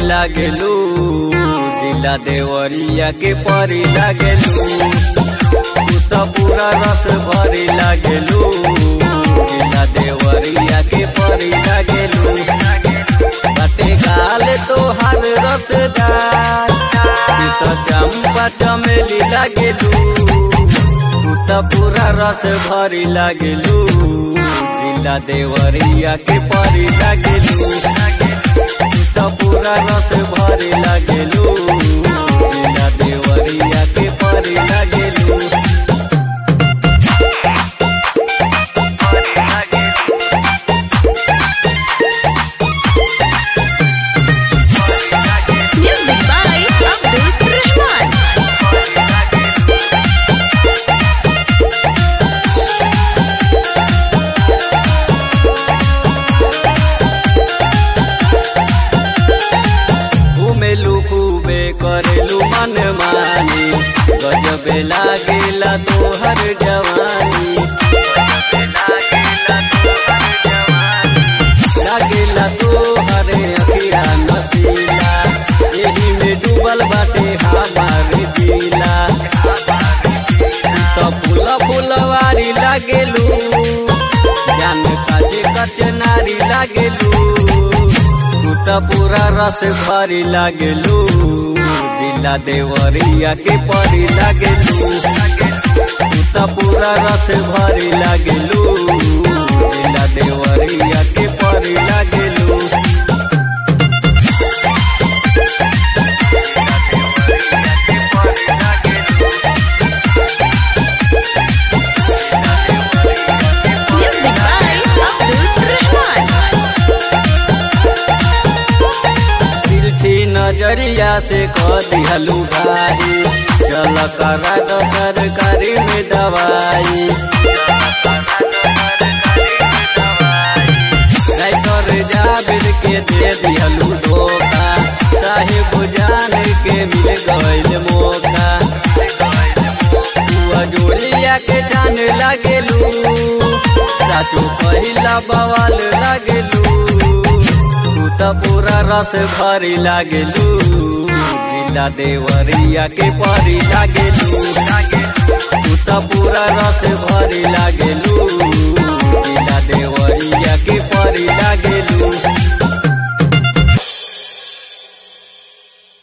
लागेलू जिला देवरिया के परी लागेलू तू तो पूरा रस भरी लागेलू जिला देवरिया के परी लागेलू बटे गाल तोहार रसदार तू तो चंपा चमेली लागेलू तू तो पूरा रस भरी लागेलू जिला देवरिया के परी लागेलू तू तो पूरा रस भरी लागेलू जिला देवरिया के परी लागेलू Music by Abdul Rahman. घूमेलू खूबे करेलू मन मानी गजबे लागेला तोहर जवानी लागेला तोहर अखिया नसीला एही में डूबल बाटे हमार जिला तो फूल फुलवारी लागेलू जान काचे कचनारी लागेलू तू तो पूरा रस भरी लागेलू जिला देवरिया के परी लागेलू तू तो पूरा रस भरी लागेलू जिला देवरिया के परी लागेलू Music by Abdul Rahman. तिरछी नजरिया से कह दिहलू भाई चल करा दो सरकारी में दवाई राइटर जाबिर के दे दिहलू धोखा साहिब जान के मिल गईल मौका तू जोड़िया के जान लागेलू साचो पहिला बवाल लागेलू तू तो पूरा रस भरी लागेलू जिला देवरिया के परी लागेलू तू तो पूरा रस भरी लागेलू